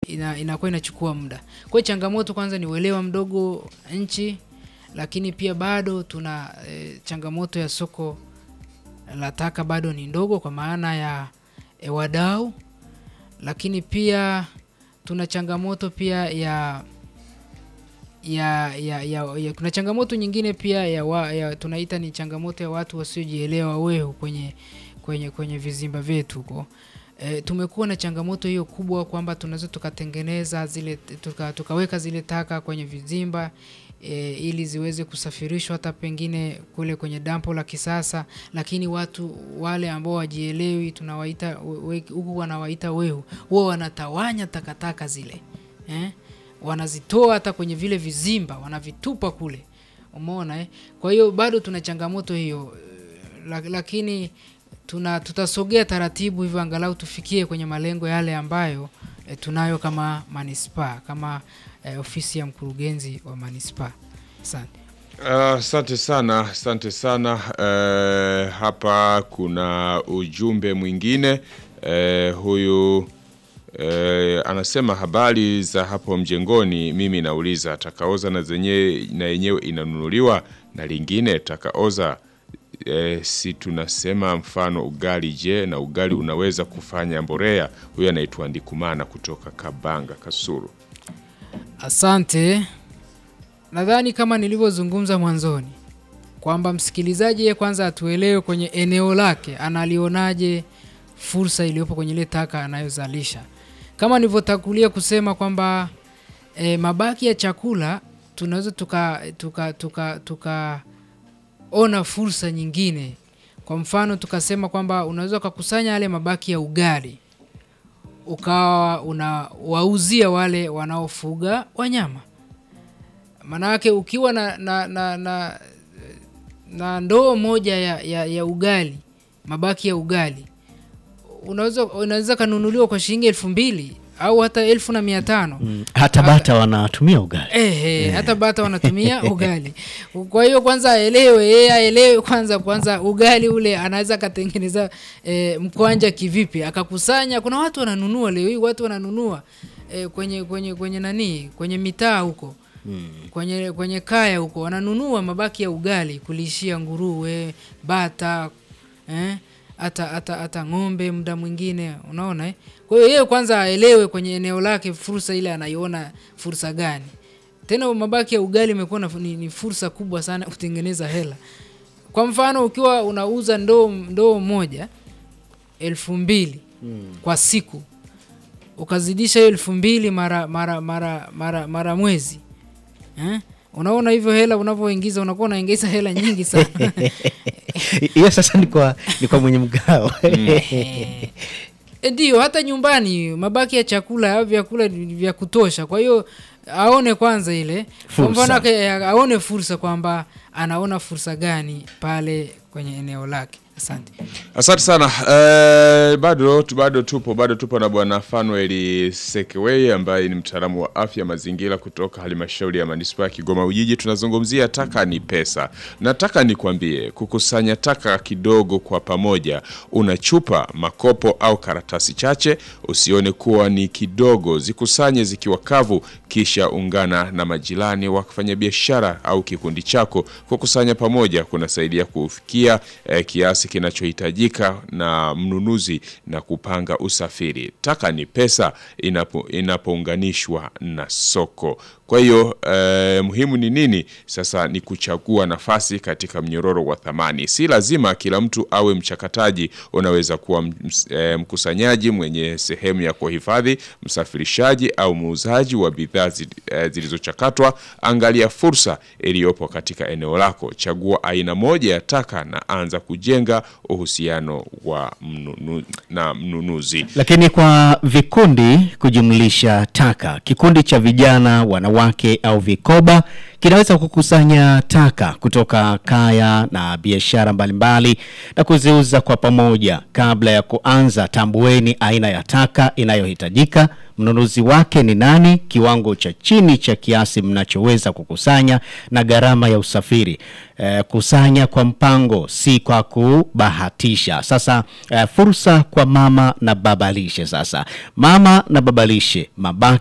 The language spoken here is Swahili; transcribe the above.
ina, inakuwa inachukua muda. Kwa hiyo changamoto kwanza ni uelewa mdogo nchi, lakini pia bado tuna e, changamoto ya soko la taka bado ni ndogo kwa maana ya e, wadau, lakini pia tuna changamoto pia ya ya, ya, ya, ya kuna changamoto nyingine pia ya, wa, ya tunaita ni changamoto ya watu wasiojielewa wehu kwenye kwenye kwenye vizimba vyetu huko. E, tumekuwa na changamoto hiyo kubwa kwamba tunaweza tukatengeneza zile tuka, tukaweka zile taka kwenye vizimba e, ili ziweze kusafirishwa hata pengine kule kwenye dampo la kisasa, lakini watu wale ambao wajielewi tunawaita we- huku wanawaita wehu, huwa wanatawanya takataka zile eh? wanazitoa hata kwenye vile vizimba wanavitupa kule, umeona eh? Kwa hiyo bado tuna changamoto hiyo eh, la- lakini tuna tutasogea taratibu hivyo angalau tufikie kwenye malengo yale ambayo e, tunayo kama manispaa kama e, ofisi ya mkurugenzi wa manispaa. Asante. Asante sana, asante sana. Eh, hapa kuna ujumbe mwingine eh, huyu eh, anasema habari za hapo mjengoni. Mimi nauliza takaoza na zenyewe na yenyewe inanunuliwa na lingine takaoza eh, si tunasema mfano ugali. Je, na ugali unaweza kufanya mborea? Huyu anaitwa Ndikumana kutoka Kabanga Kasuru. Asante. Nadhani kama nilivyozungumza mwanzoni kwamba msikilizaji yeye kwanza atuelewe kwenye eneo lake analionaje fursa iliyopo kwenye ile taka anayozalisha. Kama nilivyotangulia kusema kwamba e, mabaki ya chakula tunaweza tuka tuka tuka tukaona fursa nyingine. Kwa mfano tukasema kwamba unaweza ukakusanya yale mabaki ya ugali ukawa unawauzia wale wanaofuga wanyama. Maanake ukiwa na, na, na, na, na ndoo moja ya, ya, ya ugali, mabaki ya ugali unaweza unaweza kanunuliwa kwa shilingi elfu mbili au hata elfu na mia tano Mm, hata bata wanatumia ugali Ehe, hata bata wanatumia ugali. Kwa hiyo kwanza aelewe, yeye aelewe kwanza kwanza ugali ule anaweza akatengeneza e, mkwanja kivipi, akakusanya. Kuna watu wananunua leo hii, watu wananunua e, kwenye kwenye kwenye nani, kwenye mitaa huko kwenye kwenye kaya huko wananunua mabaki ya ugali kulishia nguruwe, bata eh, hata hata hata ng'ombe muda mwingine, unaona eh? Kwa hiyo yeye kwanza aelewe kwenye eneo lake fursa ile anaiona fursa gani. Tena mabaki ya ugali imekuwa na- ni, ni fursa kubwa sana kutengeneza hela. Kwa mfano ukiwa unauza ndoo ndoo moja elfu mbili kwa siku ukazidisha hiyo elfu mbili mara mara mara mara mara mwezi eh? Unaona hivyo hela unavyoingiza unakuwa unaingiza hela nyingi sana. hiyo sasa ni kwa, ni kwa mwenye mgao E, Ndiyo, hata nyumbani mabaki ya chakula au vyakula ni vya kutosha. Kwa hiyo aone kwanza ile kwa Fursa. mfano ake- aone fursa kwamba anaona fursa gani pale kwenye eneo lake. Asante. Asante sana eh, bado tu- bado tupo bado tupo na bwana Fanuel Sekewei ambaye ni mtaalamu wa afya mazingira kutoka halmashauri ya manispaa ya Kigoma Ujiji. Tunazungumzia taka ni pesa. Nataka nikwambie, kukusanya taka kidogo kwa pamoja, una chupa, makopo au karatasi chache, usione kuwa ni kidogo, zikusanye zikiwa kavu, kisha ungana na majirani, wakifanya biashara au kikundi chako. Kukusanya pamoja kunasaidia kufikia eh, kiasi kinachohitajika na mnunuzi na kupanga usafiri. Taka ni pesa inapo, inapounganishwa na soko. Kwa hiyo eh, muhimu ni nini sasa? Ni kuchagua nafasi katika mnyororo wa thamani. Si lazima kila mtu awe mchakataji. Unaweza kuwa ms- eh, mkusanyaji mwenye sehemu ya kuhifadhi, msafirishaji au muuzaji wa bidhaa zi- eh, zilizochakatwa. Angalia fursa iliyopo katika eneo lako, chagua aina moja ya taka na anza kujenga uhusiano wa mnunu, na mnunuzi. lakini kwa vikundi kujumlisha taka, kikundi cha vijana, wanawake au vikoba kinaweza kukusanya taka kutoka kaya na biashara mbalimbali na kuziuza kwa pamoja. Kabla ya kuanza, tambueni aina ya taka inayohitajika, mnunuzi wake ni nani, kiwango cha chini cha kiasi mnachoweza kukusanya na gharama ya usafiri. Eh, kusanya kwa mpango, si kwa kubahatisha. Sasa eh, fursa kwa mama na babalishe. Sasa mama na babalishe, mabaki